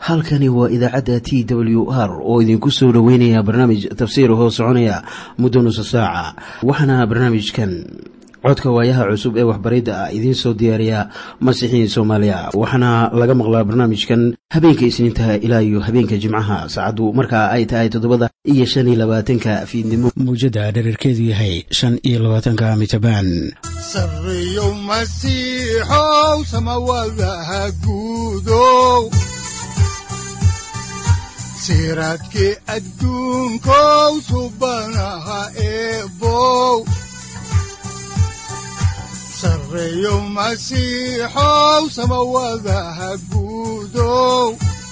halkani waa idaacadda t w r oo idinku soo dhoweynaya barnaamij tafsiir hoo soconaya muddo nusa saaca waxaana barnaamijkan codka waayaha cusub ee waxbaridda ah idiin soo diyaariya masiixiin soomaaliya waxaana laga maqlaa barnaamijkan habeenka isniintaha ilaa iyo habeenka jimcaha saacaddu markaa ay tahay toddobada iyo shan iyo labaatanka fiidnimo mawjadda dhererkeedu yahay shan iyo labaatanka mitrbaan sareyow masiixow samawadaha guudow siraadkii adduunkow subanaha eebow sareyow masiixow samawadaha guudow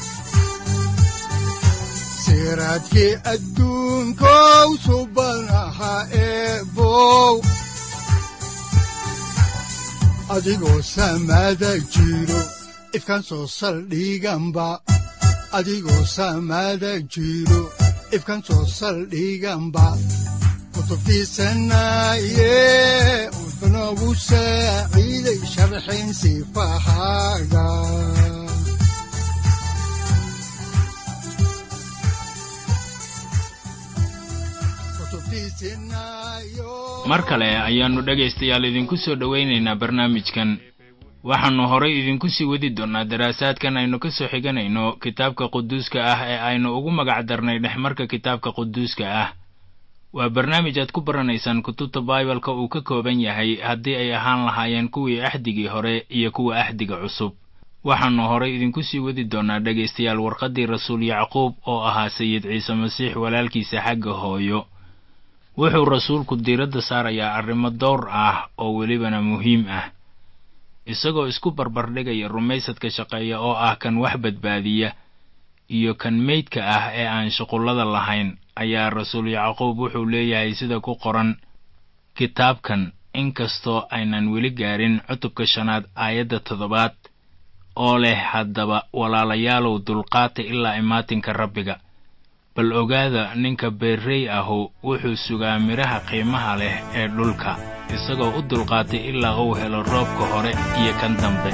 siraadkii adduunkow subanaha eebow adigoo samada jiro ifkaan soo saldhiganba adigoo samada jiro ifkaan soo saldhiganba kutubtiisanaye wuxunogu saaciiday sharxin sifahaaga mar kale ayaannu dhegaystayaal idinku soo dhowaynaynaa barnaamijkan waxaannu horay idinku sii wadi doonnaa daraasaadkan aynu ka soo xiganayno kitaabka quduuska ah ee aynu ugu magac darnay dhexmarka kitaabka quduuska ah waa barnaamij aad ku baranaysaan kutubta baibalka uu ka kooban yahay haddii ay ahaan lahaayeen kuwii axdigii hore iyo kuwa axdiga cusub waxaannu horay idinku sii wadi doonnaa dhegaystayaal warqaddii rasuul yacquub oo ahaa sayid ciise masiix walaalkiisa xagga hooyo wuxuu rasuulku diiradda saarayaa arrimo dowr ah oo welibana muhiim ah isagoo isku barbardhigaya rumaysadka shaqeeya oo ah kan wax badbaadiya iyo kan meydka ah ee aan shuqullada lahayn ayaa rasuul yacquub wuxuu leeyahay sida ku qoran kitaabkan inkastoo aynan weli gaarin cutubka shanaad aayadda toddobaad oo leh haddaba walaalayaalow dulqaata ilaa imaatinka rabbiga bal ogaada ninka beerrey ahu wuxuu sugaa midhaha qiimaha leh ee dhulka isagoo u dulqaatay ilaa uu helo roobka hore iyo kan dambe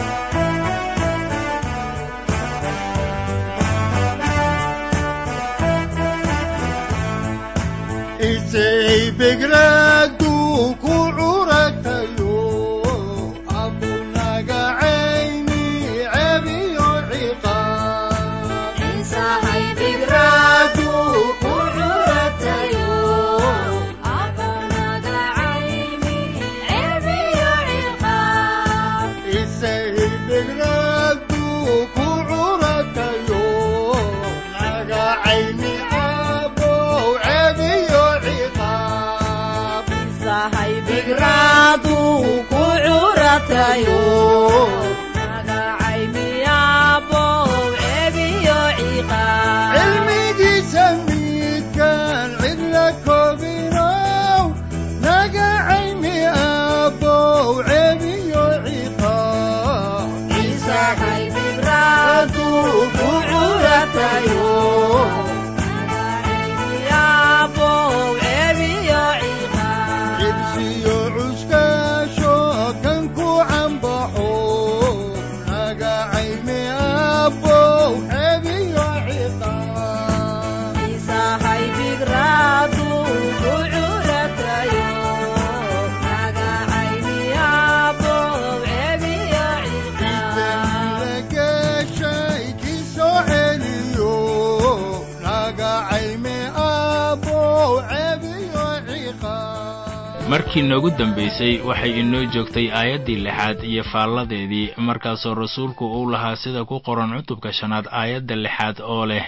markii noogu dambaysay waxay inoo joogtay aayaddii lixaad iyo faalladeedii markaasoo rasuulku uu lahaa sida ku qoran cutubka shanaad aayadda lixaad oo leh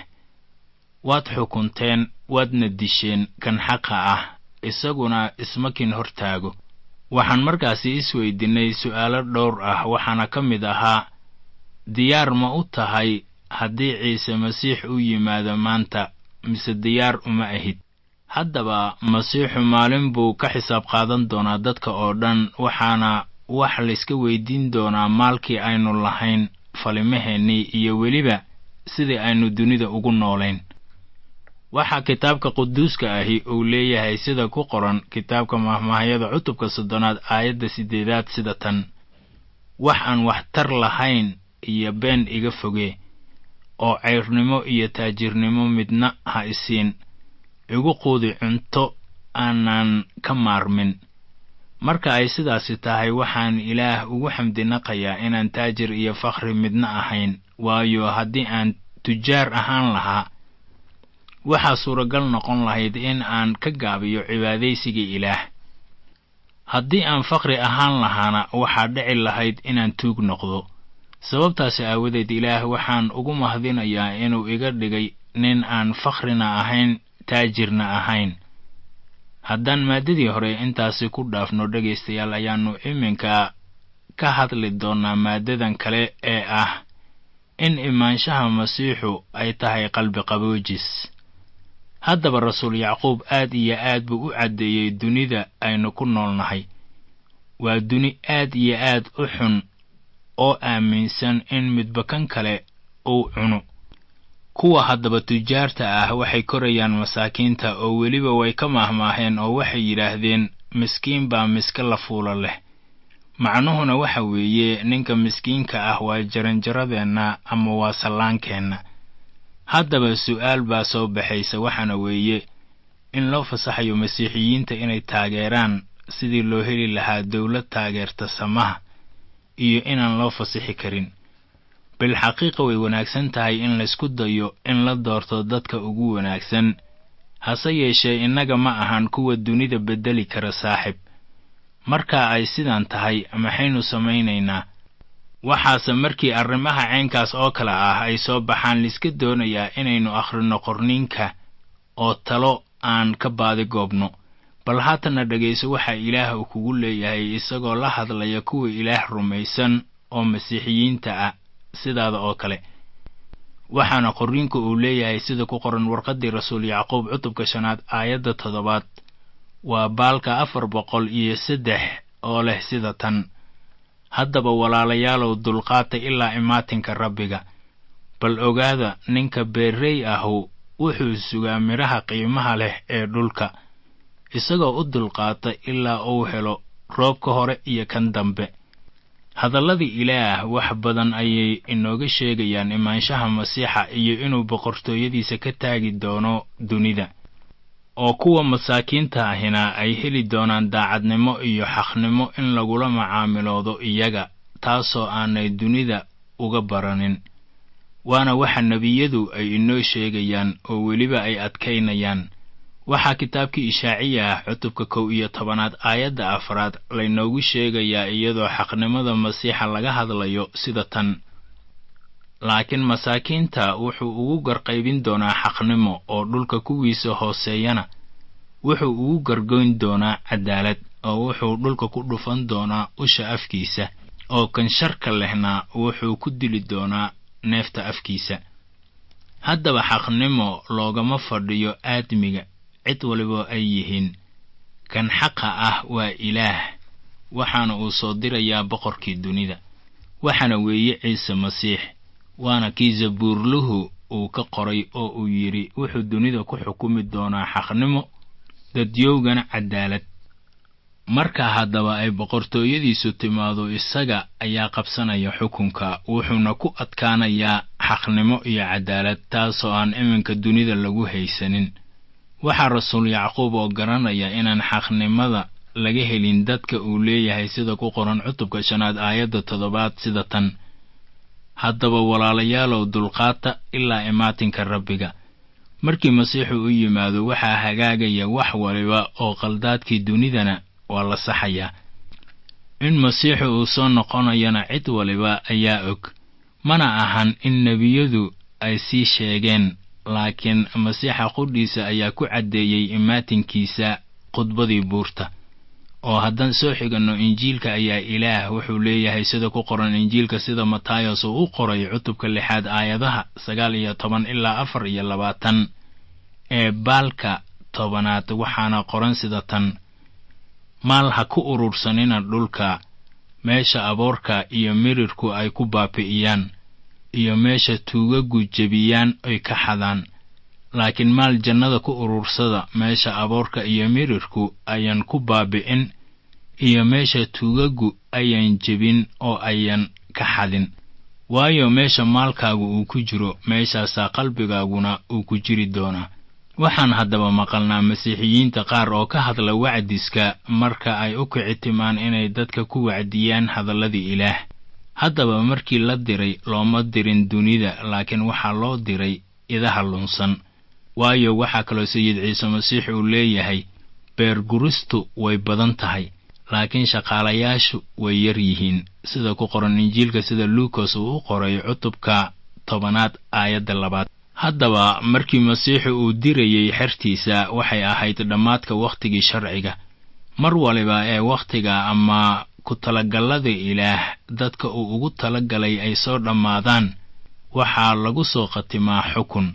waad xukunteen waadna disheen kan xaqa ah isaguna ismakin hortaago waxaan markaasi isweydinnay su'aalo dhowr ah waxaana ka mid ahaa diyaar ma u tahay haddii ciise masiix u yimaado maanta mise diyaar uma ahid haddaba masiixu maalin buu ka xisaab qaadan doonaa dadka oo dhan waxaana wax layska weydiin doonaa maalkii aynu lahayn falimaheennii iyo weliba sidii aynu dunida ugu noolayn waxaa kitaabka quduuska ahi uu leeyahay sida ku qoran kitaabka mahmaahyada cutubka soddonaad aayadda siddeedaad sida tan wax aan waxtar lahayn iyo been iga foge oo cayrnimo iyo taajirnimo midna ha isiin igu quudi cunto aanan ka maarmin marka ay sidaasi tahay waxaan ilaah ugu xamdinaqayaa inaan taajir iyo fakhri midna ahayn waayo haddii aan tujaar ahaan lahaa waxaa suuragal noqon lahayd in aan ka gaabiyo cibaadaysiga ilaah haddii aan fakhri ahaan lahaana waxaa dhici lahayd inaan tuug noqdo sababtaasi aawadeed ilaah waxaan ugu mahdinayaa inuu iga dhigay nin aan fakhrina ahayn taajirna ahayn haddaan maaddadii hore intaasi ku dhaafno dhegaystayaal ayaannu iminka ka hadli doonnaa maaddadan kale ee ah in imaanshaha masiixu ay tahay qalbi qaboojis haddaba rasuul yacquub aad iyo aad buu u caddeeyey dunida aynu ku noolnahay waa duni aad iyo aad u xun oo aaminsan in midba kan kale uu cuno kuwa haddaba tujaarta ah waxay korayaan masaakiinta oo weliba way ka maahmaaheen oo waxay yidhaahdeen miskiin baa miska la fuula leh macnuhuna waxa weeye ninka miskiinka ah waa jaranjaradeenna ama waa sallaankeenna haddaba su'aal baa soo baxaysa waxaana weeye in loo fasaxayo masiixiyiinta inay taageeraan sidii loo heli lahaa dawlad taageerta samaha iyo inaan loo fasixi karin bilxaqiiqa way wanaagsan tahay in laysku dayo in la doorto dadka ugu wanaagsan hase yeeshee innaga ma ahan kuwa dunida beddeli kara saaxib marka ay sidan tahay maxaynu samaynaynaa waxaase markii arrimaha caynkaas oo kale ah ay soo baxaan liska doonayaa inaynu akhrino qorniinka oo talo aan ka baadi goobno bal haatanna dhegayso waxaa ilaah uu kugu leeyahay isagoo la hadlaya kuwa ilaah rumaysan oo masiixiyiinta ah sidaada oo kale waxaana qorriinku uu leeyahay sida ku qoran warqaddii rasuul yacquub cutubka shanaad aayadda toddobaad waa baalka afar boqol iyo saddex oo leh sida tan haddaba walaalayaalow dulqaata ilaa imaatinka rabbiga bal ogaada ninka beerrey ahu wuxuu sugaa midhaha qiimaha leh ee dhulka isagoo u dulqaata ilaa uu helo roobka hore iyo kan dambe hadalladii ilaah wax badan ayay inooga sheegayaan imaanshaha masiixa iyo inuu boqortooyadiisa ka taagi doono dunida oo kuwa masaakiinta ahina ay heli doonaan daacadnimo iyo xaqnimo in lagula macaamiloodo iyaga taasoo aanay dunida uga baranin waana waxa nebiyadu ay inoo sheegayaan oo weliba ay adkaynayaan waxaa kitaabkii ishaaciya ah cutubka kow iyo tobanaad aayadda afraad laynoogu sheegayaa iyadoo xaqnimada masiixa laga hadlayo sida tan laakiin masaakiinta wuxuu ugu garqaybin doonaa xaqnimo oo dhulka kuwiisa hooseeyana wuxuu ugu gargoyn doonaa cadaalad oo wuxuu dhulka ku dhufan doonaa usha afkiisa oo kan sharka lehna wuxuu ku dili doonaa neefta afkiisa haddaba xaqnimo loogama fadhiyo aadmiga cid waliba ay yihiin kan xaqa ah waa ilaah waxaana uu soo dirayaa boqorkii dunida waxaana weeye ciise masiix waana kii zabuurluhu uu ka qoray oo uu yidhi wuxuu dunida ku xukumi doonaa xaqnimo dadyowgana cadaalad marka haddaba ay boqortooyadiisu timaado isaga ayaa qabsanaya xukunka wuxuuna ku adkaanayaa xaqnimo iyo cadaalad taasoo aan iminka dunida lagu haysanin waxaa rasuul yacquub oo garanaya inaan xaqnimada laga helin dadka uu leeyahay sida ku qoran cutubka shanaad aayadda toddobaad sida tan haddaba walaalayaalow dulqaata ilaa imaatinka rabbiga markii masiixu u yimaado waxaa hagaagaya wax waliba oo qaldaadkii dunidana waa la saxayaa in masiixu uu soo noqonayana cid waliba ayaa og mana ahan in nebiyadu ay sii sheegeen laakiin masiixa qudhiisa ayaa ku caddeeyey imaatinkiisa khudbadii buurta oo haddaan soo xiganno injiilka ayaa ilaah wuxuu leeyahay sida ku qoran injiilka sida matayos uu u qoray cutubka lixaad aayadaha sagaal iyo toban ilaa afar iyo labaatan ee baalka tobanaad waxaana qoran sida tan maal ha ku urursanina dhulka meesha aboorka iyo mirirku ay ku baabi'iyaan iyo meesha tuugagu jebiyaan oy ka xadaan laakiin maal jannada ku urursada meesha aboorka iyo mirirku ayan ku baabi'in iyo meesha tuugagu ayan jebin oo ayan ka xadin waayo meesha maalkaagu uu ku jiro meeshaasaa qalbigaaguna uu ku jiri doonaa waxaan haddaba maqalnaa masiixiyiinta qaar oo ka hadla wacdiska marka ay u kicitimaan inay dadka ku wacdiyaan hadalladii ilaah haddaba markii la diray looma dirin dunida laakiin waxaa loo diray idaha lunsan waayo waxaa kaloo sayid ciise masiix uu leeyahay beerguristu way badan tahay laakiin shaqaalayaashu way yar yihiin sida ku qoran injiilka sida luukas uu u qoray cutubka tobanaad aayadda labaad haddaba markii masiixu uu dirayey xertiisa waxay ahayd dhammaadka wakhtigii sharciga mar waliba ee wakhtiga ama ku talagallada ilaah dadka uu ugu talagalay ay soo dhammaadaan waxaa lagu soo khatimaa xukun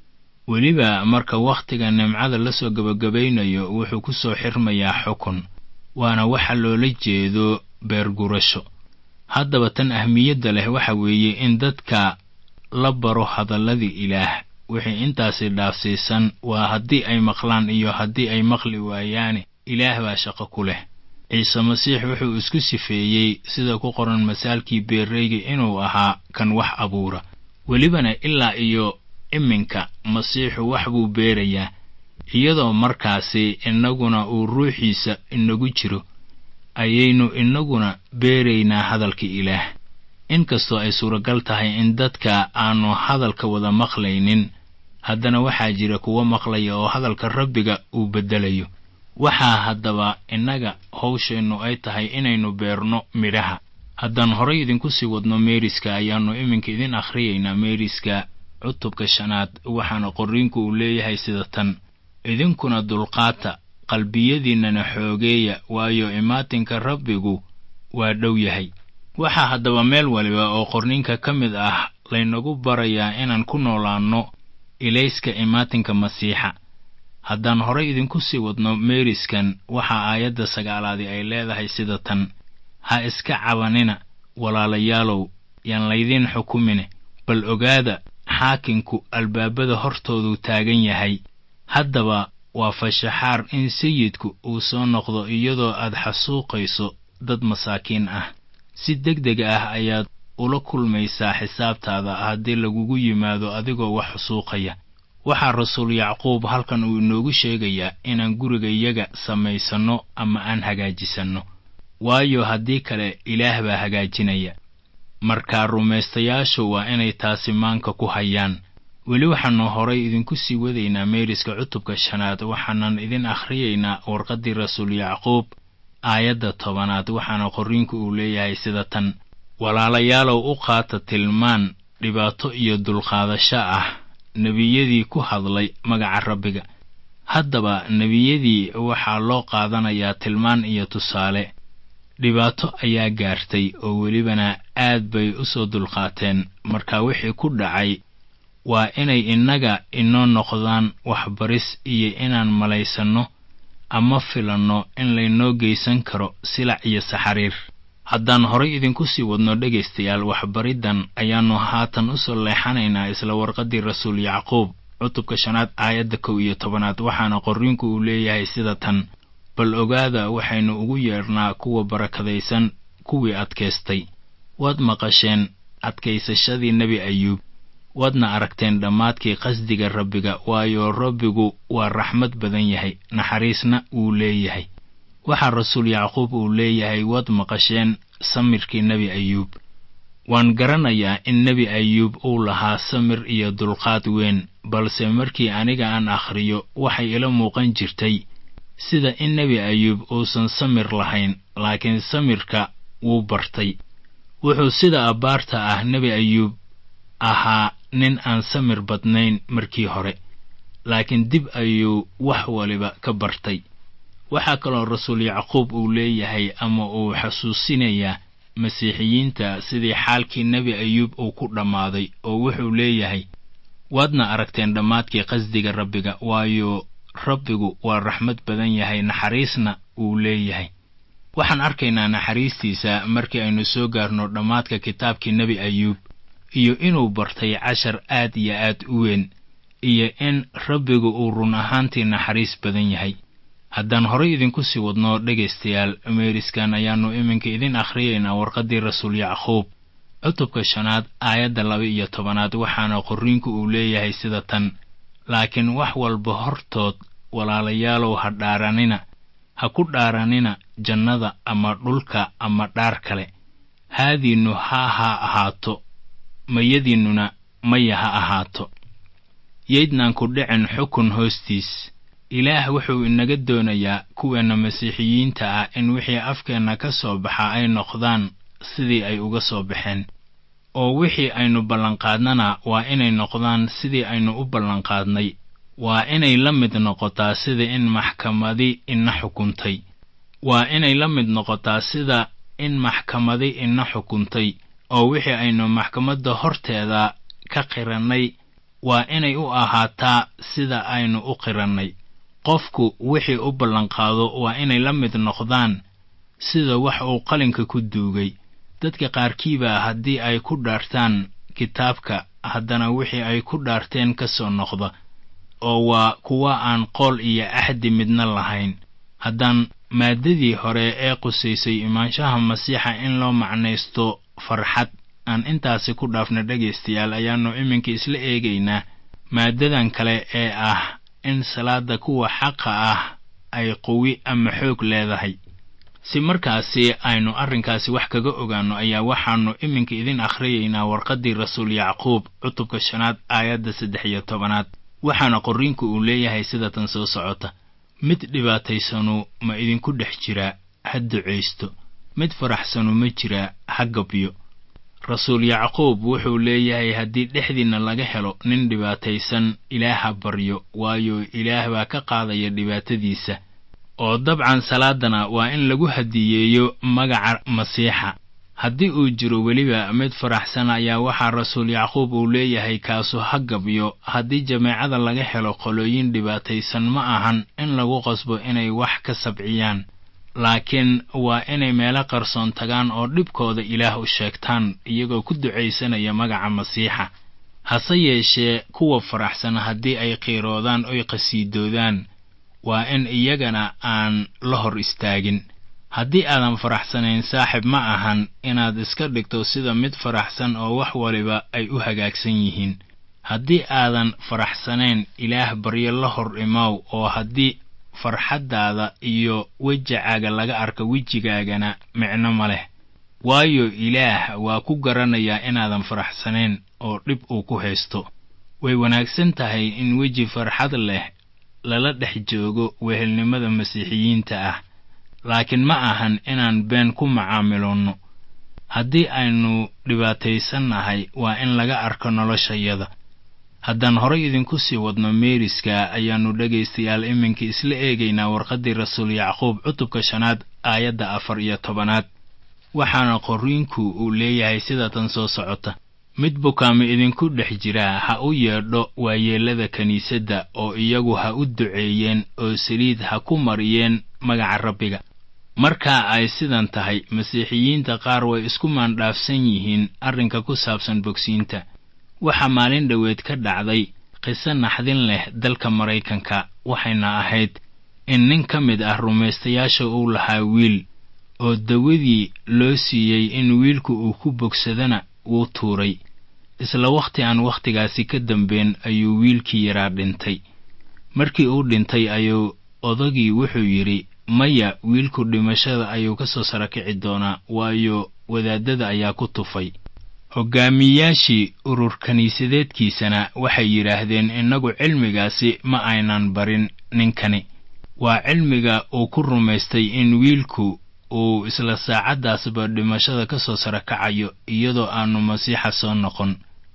weliba marka wakhtiga nimcada la soo gebagabaynayo wuxuu ku soo xirmayaa xukun waana waxa loola jeedo beergurasho haddaba tan ahmiyadda leh waxa weeye in dadka la baro hadalladii ilaah wixii intaasi dhaafsiisan waa haddii ay maqlaan iyo haddii ay maqli waayaane ilaah baa shaqo ku leh ciise masiix wuxuu isku sifeeyey sida ku qoran masaalkii beerreyga inuu ahaa kan wax abuura welibana ilaa iyo iminka masiixu wax buu beerayaa iyadoo markaasi innaguna uu ruuxiisa inagu jiro ayaynu innaguna beeraynaa hadalka ilaah inkastoo ay suuragal tahay in dadka aanu hadalka wada maqlaynin haddana waxaa jira kuwo maqlaya oo hadalka rabbiga uu beddelayo waxaa haddaba innaga hawsheennu ay tahay inaynu beerno midhaha haddaan horay idinku sii wadno meeriska ayaannu iminka idin akhriyaynaa meeriska cutubka shanaad waxaana qorriinku uu leeyahay sida tan idinkuna dulqaata qalbiyadiinnana xoogeeya waayo imaatinka rabbigu waa dhow yahay waxaa haddaba meel waliba oo qorninka ka mid ah laynagu barayaa inaan ku noolaanno ilayska imaatinka masiixa haddaan horay idinku sii wadno meeriskan waxaa aayadda sagaalaadi ay leedahay sida tan ha iska cabanina walaalayaalow yaan laydiin xukumine bal ogaada xaakinku albaabada hortooduu taagan yahay haddaba waa fashaxaar in sayidku uu soo noqdo iyadoo aad xasuuqayso dad masaakiin ah si deg deg ah ayaad ula kulmaysaa xisaabtaada haddii lagugu yimaado adigoo wax xusuuqaya waxaa rasuul yacquub halkan uu inoogu sheegayaa inaan gurigayaga samaysanno ama aan hagaajisanno waayo haddii kale ilaah baa hagaajinaya markaa rumaystayaashu waa inay taasi maanka ku hayaan weli waxaannu horay idinku sii wadaynaa meeriska cutubka shanaad waxaanan idin akhriyaynaa warqaddii rasuul yacquub aayadda tobanaad waxaana qorriinku uu leeyahay sida tan walaalayaalow u qaata tilmaan dhibaato iyo dulqaadasho ah nebiyadii ku hadlay magaca rabbiga haddaba nebiyadii waxaa loo qaadanayaa tilmaan iyo tusaale dhibaato ayaa gaartay oo welibana aad bay u soo dulqaateen marka wixii ku dhacay waa inay innaga inoo noqdaan waxbaris iyo inaan malaysanno ama filanno in laynoo geysan karo silac iyo saxariir haddaan horay idinku sii wadno dhegaystayaal waxbariddan ayaannu haatan u soo leexanaynaa isla warqaddii rasuul yacquub cutubka shanaad aayadda kow iyo tobanaad waxaana qorriinku uu leeyahay sida tan bal ogaada waxaynu ugu yeedhnaa kuwa barakadaysan kuwii adkaystay waad maqasheen adkaysashadii nebi ayuub waadna aragteen dhammaadkii qasdiga rabbiga waayo rabbigu waa raxmad badan yahay naxariisna wuu leeyahay waxaa rasuul yacquub uu leeyahay waad maqasheen samirkii nebi ayuub waan garanayaa in nebi ayuub uu lahaa samir iyo dulqaad weyn balse markii aniga aan akhriyo waxay ila muuqan jirtay sida in nebi ayuub uusan samir lahayn laakiin samirka wuu bartay wuxuu sida abbaarta ah nebi ayuub ahaa nin aan samir badnayn markii hore laakiin dib ayuu wax waliba ka bartay waxaa kaloo rasuul yacquub uu leeyahay ama uu xasuusinayaa masiixiyiinta sidii xaalkii nebi ayuub uu ku dhammaaday oo wuxuu leeyahay waadna aragteen dhammaadkii qasdiga rabbiga waayo rabbigu waa raxmad badan yahay naxariisna wuu leeyahay waxaan arkaynaa naxariistiisa markii aynu soo gaarno dhammaadka kitaabkii nebi ayuub iyo inuu bartay cashar aad iyo aad u weyn iyo in rabbigu uu run ahaantii naxariis badan yahay haddaan horay idinku sii wadno dhegaystayaal meeriskan ayaannu iminka idin akhriyaynaa warqaddii rasuul yacquub cutubka shanaad aayadda laba iyo tobanaad waxaana qorriinku uu leeyahay sida tan laakiin wax walba hortood walaalayaalow ha dhaaranina ha ku dhaaranina jannada ama dhulka ama dhaar kale haadiinnu ha ha ahaato mayadiinnuna maya ha ahaato yaydnaan ku dhicin xukun hoostiis ilaah wuxuu inaga doonayaa kuweenna masiixiyiinta ah in wixii afkeenna ka soo baxa ay noqdaan sidii ay uga soo baxeen oo wixii aynu ballanqaadnana waa inay noqdaan sidii aynu u ballanqaadnay waa inay la mid noqotaa sida in maxkamadi ina xukuntay waa inay la mid noqotaa sida in maxkamadi ina xukuntay oo wixii aynu maxkamadda horteeda ka qirannay waa inay u ahaataa sida aynu u qirannay qofku wixii u ballanqaado waa inay la mid noqdaan sida wax uu qalinka ku duugay dadka qaarkiiba haddii ay ku dhaartaan kitaabka haddana wixii ay ku dhaarteen ka soo noqda oo waa kuwa aan qool iyo axdi midna lahayn haddaan maaddadii hore ee qusaysay imaanshaha masiixa in loo macnaysto farxad aan intaasi ku dhaafna dhegaystayaal ayaannu iminka isla eegaynaa maaddadan kale ee ah in salaadda kuwa xaqa ah ay quwi ama xoog leedahay si markaasi aynu arrinkaasi wax kaga ogaanno ayaa waxaannu iminka idin akhriyaynaa warqaddii rasuul yacquub cutubka shanaad aayadda saddex iyo tobanaad waxaana qorriinku uu leeyahay sida tan soo socota mid dhibaataysanu ma idinku dhex jiraa ha ducaysto mid faraxsanu ma jiraa ha gabyo rasuul yacquub wuxuu leeyahay haddii dhexdiinna laga helo nin dhibaataysan ilaaha baryo waayo ilaah baa ka qaadaya dhibaatadiisa oo dabcan salaadana waa in lagu hadiyeeyo magaca masiixa haddii uu jiro weliba mid faraxsan ayaa waxaa rasuul yacquub uu leeyahay kaasu ha gabyo haddii jameecada laga helo qolooyin dhibaataysan ma ahan in lagu qasbo inay wax ka sabciyaan laakiin waa inay meelo qarsoon tagaan oo dhibkooda ilaah u sheegtaan iyagoo ku ducaysanaya magaca masiixa hase yeeshee kuwa faraxsan haddii ay qiiroodaan oy qhasiidoodaan waa in iyagana aan la hor istaagin haddii aadan faraxsanayn saaxib ma ahan inaad iska dhigto sida mid faraxsan oo wax waliba ay u hagaagsan yihiin haddii aadan faraxsanayn ilaah baryo la hor imow oo haddii farxaddaada iyo wejacaaga laga arka wejigaagana micno ma leh waayo ilaah waa ku garanayaa inaadan faraxsanayn oo dhib uu ku haysto way wanaagsan tahay in weji farxad leh lala dhex joogo wehelnimada masiixiyiinta ah laakiin ma ahan inaan been ku macaamiloonno haddii aynu dhibaataysannahay waa in laga arko noloshayada haddaan horay idinku sii wadno meeriska ayaannu dhegaystayaal iminka isla eegaynaa warqaddii rasuul yacquub cutubka shanaad aayadda afar iyo tobanaad waxaana qorriinku uu leeyahay sida tan soo socota mid bukaama idinku dhex jiraa ha u yeedho waayeellada kiniisadda oo iyagu ha u duceeyeen oo saliid ha ku mariyeen magaca rabbiga markaa ay sidan tahay masiixiyiinta qaar way isku maandhaafsan yihiin arrinka ku saabsan bogsiinta waxaa maalin dhoweed ka dhacday qiso naxdin leh dalka maraykanka waxayna ahayd in nin ka mid ah rumaystayaasha uu lahaa wiil oo dawadii loo siiyey in wiilku uu ku bogsadana wuu tuuray isla wakhti aan wakhtigaasi ka dambeyn ayuu wiilkii yaraa dhintay markii uu dhintay ayuu odagii wuxuu yidhi maya wiilku dhimashada ayuu ka soo sara kici doonaa waayo wadaadada ayaa ku tufay hoggaamiyaashii urur kiniisadeedkiisana waxay yidhaahdeen innagu cilmigaasi ma aynan barin ninkani waa cilmiga uu ku rumaystay in wiilku uu isla saacaddaasba dhimashada ka soo sara kacayo iyadoo aannu masiixa soo noqon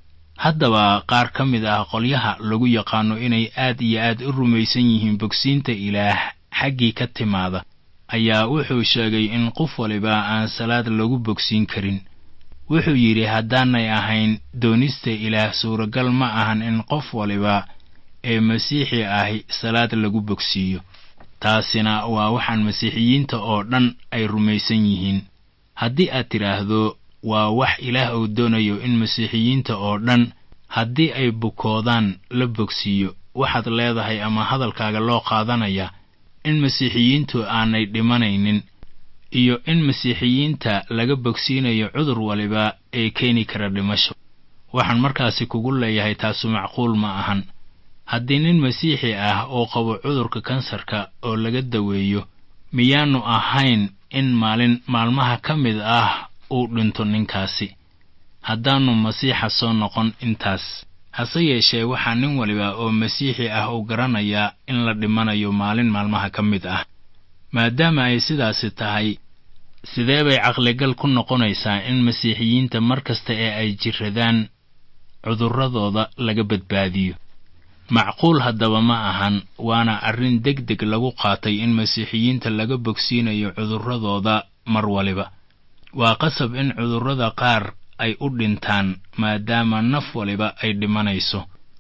haddaba qaar ka mid ah qolyaha lagu yaqaano inay aad iyo aad u rumaysan yihiin bogsiinta ilaah xaggii ka timaada ayaa wuxuu sheegay in qof waliba aan salaad lagu bogsiin karin wuxuu yidhi haddaanay ahayn doonista ilaah suuragal ma ahan in qof waliba ee masiixi ahi salaad lagu bogsiiyo taasina waa waxaan masiixiyiinta oo dhan ay rumaysan yihiin haddii aad tidhaahdo waa wax ilaah uu doonayo in masiixiyiinta oo dhan haddii ay bukoodaan la bogsiiyo waxaad leedahay ama hadalkaaga loo qaadanaya in masiixiyiintu aanay dhimanaynin iyo in masiixiyiinta laga bogsiinayo cudur waliba ee keeni kara dhimasho waxaan markaasi kugu leeyahay taasu macquul ma ahan haddii nin masiixi ah oo qabo cudurka kansarka oo laga daweeyo miyaannu ahayn in maalin maalmaha ka mid ah uu dhinto ninkaasi haddaannu masiixa soo noqon intaas hase yeeshee waxaa nin waliba oo masiixi ah uu garanayaa in la dhimanayo maalin maalmaha ka mid ah maadaama ay sidaasi tahay sidee bay caqligal ku noqonaysaa in masiixiyiinta mar kasta ee ay jiradaan cudurradooda laga badbaadiyo macquul haddaba ma ahan waana arrin deg deg lagu qaatay in masiixiyiinta laga bogsiinayo cudurradooda mar waliba waa qasab in cudurrada qaar ay u dhintaan maadaama naf waliba ay dhimanayso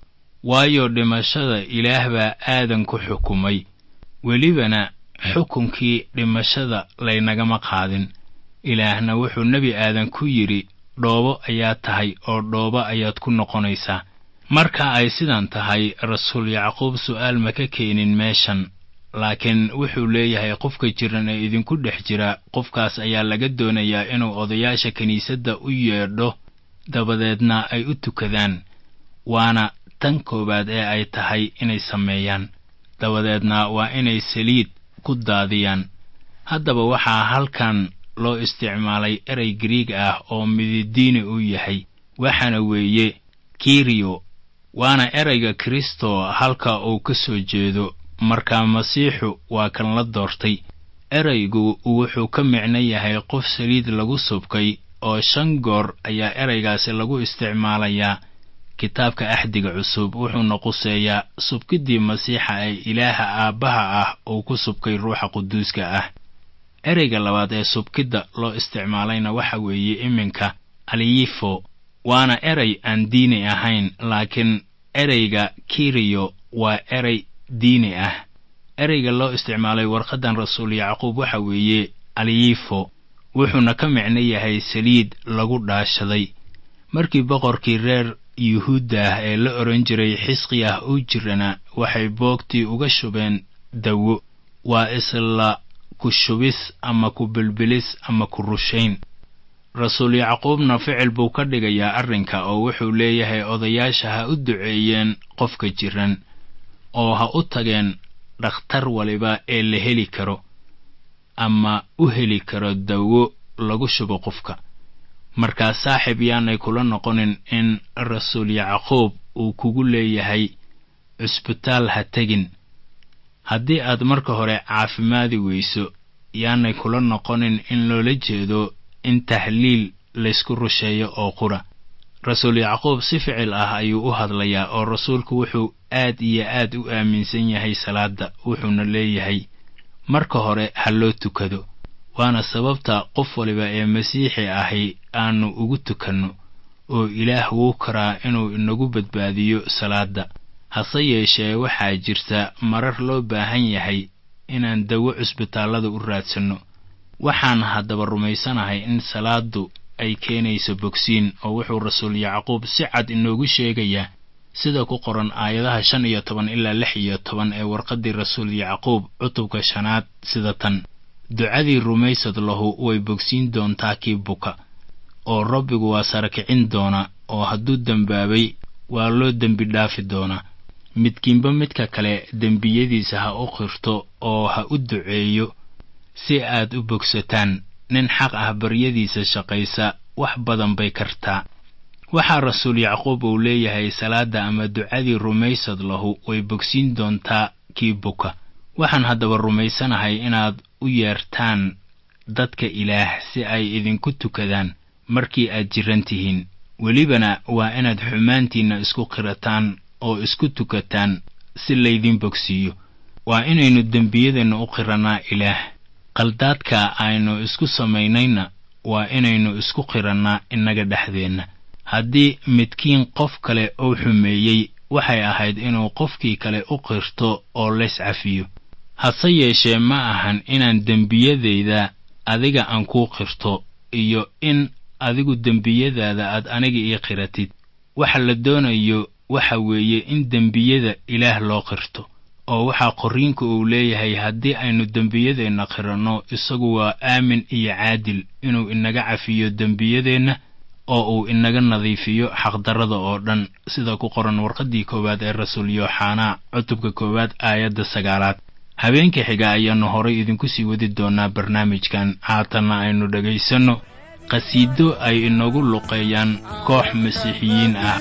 waayo dhimashada ilaah baa aadan ku xukumay welibana xukunkii dhimashada laynagama qaadin ilaahna wuxuu nebi aadan ku yidhi dhoobo ayaa tahay oo dhoobo ayaad ku noqonaysaa marka ay sidan tahay rasuul yacquub su'aal ma ka keenin meeshan laakiin wuxuu leeyahay qofka jiran ee idinku dhex jira qofkaas ayaa laga doonayaa inuu odayaasha kiniisadda u yeedho dabadeedna ay u tukadaan waana tan koowaad ee ay tahay inay sameeyaan dabadeedna waa inay saliid ku daadiyaan haddaba waxaa halkan loo isticmaalay erey griig ah oo mididiini uu yahay waxaana weeye kiriyo waana ereyga kristo halka uu ka soo jeedo markaa masiixu waa kan la doortay ereygu wuxuu ka micno yahay qof saliid lagu subkay oo shan goor ayaa ereygaasi lagu isticmaalayaa kitaabka axdiga cusub wuxuuna quseeyaa subkiddii masiixa ee ilaaha aabbaha ah uu ku subkay ruuxa quduuska ah ereyga labaad ee subkidda loo isticmaalayna waxa weeye iminka aliyifo waana erey aan diini ahayn laakiin ereyga kiriyo waa erey diini ah ereyga loo isticmaalay warqaddan rasuul yacquub waxa weeye aliyifo wuxuuna ka micno yahay saliid lagu dhaashaday markii boqorkii reer yuhuudda ah ee la odhan jiray xisqiyah uu jirana waxay boogtii uga shubeen dawo waa isla ku shubis ama ku bilbilis ama ku rushayn rasuul yacquubna ficil buu ka dhigayaa arrinka oo wuxuu leeyahay odayaasha ha u duceeyeen qofka jiran oo ha u tageen dhakhtar waliba ee la heli karo ama u heli karo dawo lagu shubo qofka markaa saaxib yaanay kula noqonin in rasuul yacquub uu kugu leeyahay cusbitaal ha tegin haddii aad marka hore caafimaadi weyso yaanay kula noqonin in loola jeedo in tahliil laysku rusheeyo oo qura rasuul yacquub si ficil ah ayuu u hadlayaa oo rasuulku wuxuu aad iyo aad u aaminsan yahay salaadda wuxuuna leeyahay marka hore ha loo tukado waana sababta qof waliba ee masiixi ahi aanu ugu tukanno oo ilaah wuu karaa inuu inagu badbaadiyo salaadda hase yeeshee waxaa jirta marar loo baahan yahay inaan dawo cusbitaallada u raadsanno waxaan haddaba rumaysanahay in salaaddu ay keenayso bogsiin oo wuxuu rasuul yacquub si cad inoogu sheegayaa sida ku qoran aayadaha shan iyo toban ilaa lix iyo toban ee warqaddii rasuul yacquub cutubka shanaad sida tan ducadii rumaysad lahu way bogsiin doontaa kii buka oo rabbigu waa sarakicin doona oo hadduu dembaabay waa loo dembi dhaafi doonaa midkiinba midka kale dembiyadiisa ha u qirto oo ha u duceeyo si aad u bogsataan nin xaq ah baryadiisa shaqaysa wax badan bay kartaa waxaa rasuul yacquub uu leeyahay salaadda ama ducadii rumaysad lahu way bogsiin doontaa kii buka waxaan haddaba rumaysanahay inaad u yeertaan dadka ilaah si ay idinku tukadaan markii aad jiran tihiin welibana waa inaad xumaantiinna isku qirataan oo isku tukataan si laydin bogsiiyo waa inaynu dembiyadeenna u qirannaa ilaah qaldaadka aynu isku samaynayna waa inaynu isku qirannaa innaga dhexdeenna haddii midkiin qof kale uu xumeeyey waxay ahayd inuu qofkii kale u qirto oo lays cafiyo hase yeeshee ma ahan inaan dembiyadayda adiga aan kuu qirto iyo in adigu dembiyadaada aad aniga ii qiratid waxa la doonayo waxa weeye in dembiyada ilaah loo qirto oo waxaa qorriinku uu leeyahay haddii aynu dembiyadeenna qiranno isagu waa aamin iyo caadil inuu inaga cafiyo dembiyadeenna oo uu inaga nadiifiyo xaqdarrada oo dhan sida ku qoran warqaddii koowaad ee rasuul yooxanaa cutubka koowaad aayadda sagaalaad habeenka xiga ayaannu horay idinku sii wadi doonnaa barnaamijkan haatanna aynu dhegaysanno qhasiido ay inagu luqeeyaan koox masiixiyiin ah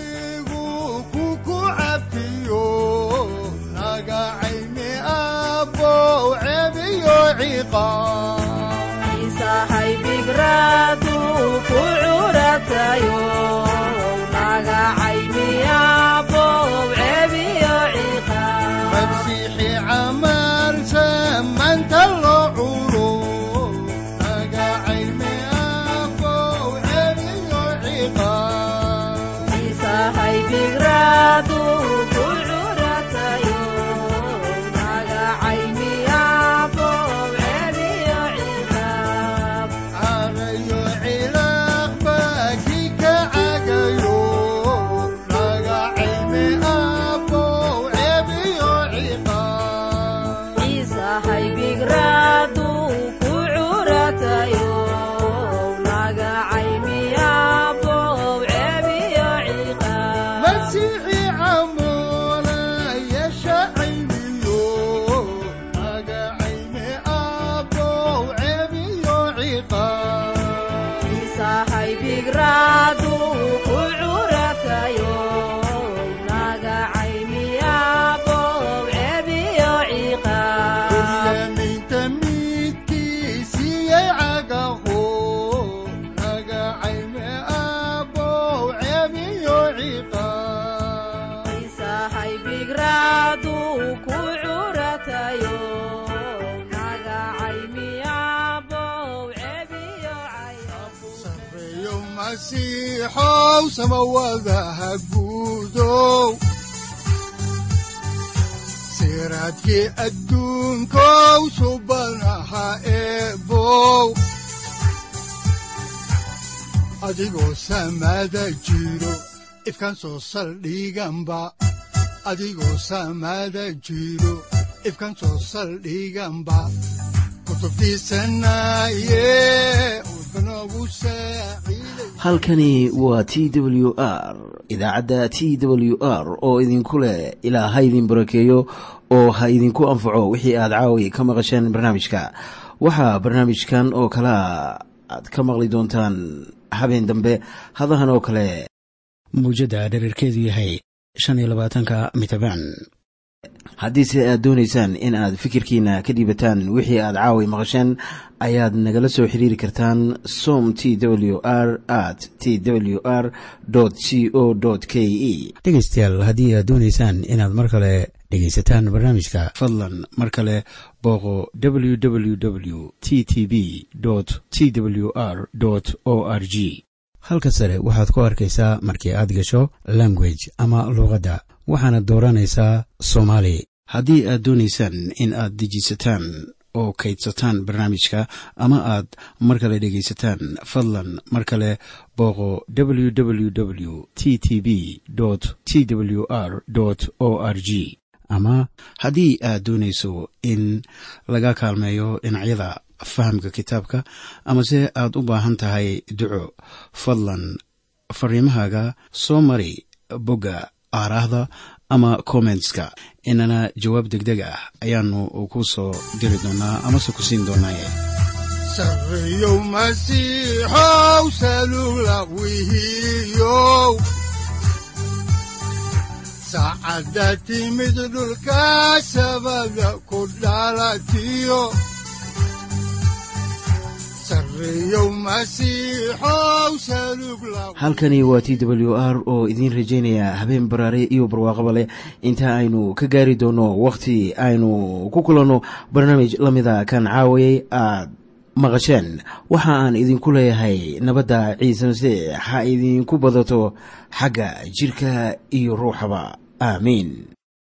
masiixow samawadaha guudow siraadkii adduunkow subanaha eebow adigoo samada jiro ifkan soo saldhiganba adigoo samada jiro ifkan soo saldhiganba halkani waa t w r idaacadda t w r oo idinku leh ilaa ha idin barakeeyo oo ha idinku anfaco wixii aad caawi ka maqasheen barnaamijka waxaa barnaamijkan oo kalea aad ka maqli doontaan habeen dambe hadahan oo kale mawjadda dherarkeedu yahay shan iyo labaatanka mitrbaan haddiise aad doonaysaan in aad fikirkiina ka dhiibataan wixii aad caawi maqasheen ayaad nagala soo xiriiri kartaan som t w r at t w r c o k e dhegaystayaal haddii aad doonaysaan inaad mar kale dhegaysataan barnaamijka fadlan mar kale booqo www t t b t w r o r g halka sare waxaad ku arkaysaa markii aad gasho language ama luuqadda waxaana dooranaysaa soomaali haddii aad doonaysaan in aad dejisataan oo kaydsataan barnaamijka ama aad mar kale dhegaysataan fadlan mar kale booqo www t t b t w r o r g ama haddii aad doonayso in laga kaalmeeyo dhinacyada fahamka kitaabka amase aad u baahan tahay duco fadlan fariimahaaga soo mari bogga aaraahda ama kommentska inana jawaab degdeg ah ayaanu ku soo diri doonaa amase ku siin doonaaye sareyow masiixow salula wihiyow saacadda timid dhulka sabada ku dhalatiyo halkani waa t w r oo idiin rajaynaya habeen baraare iyo barwaaqaba leh inta aynu ka gaari doono wakhti aynu ku kulanno barnaamij la mida kan caawayay aad maqasheen waxa aan idinku leeyahay nabadda ciise masiix ha idinku badato xagga jidhka iyo ruuxaba aamiin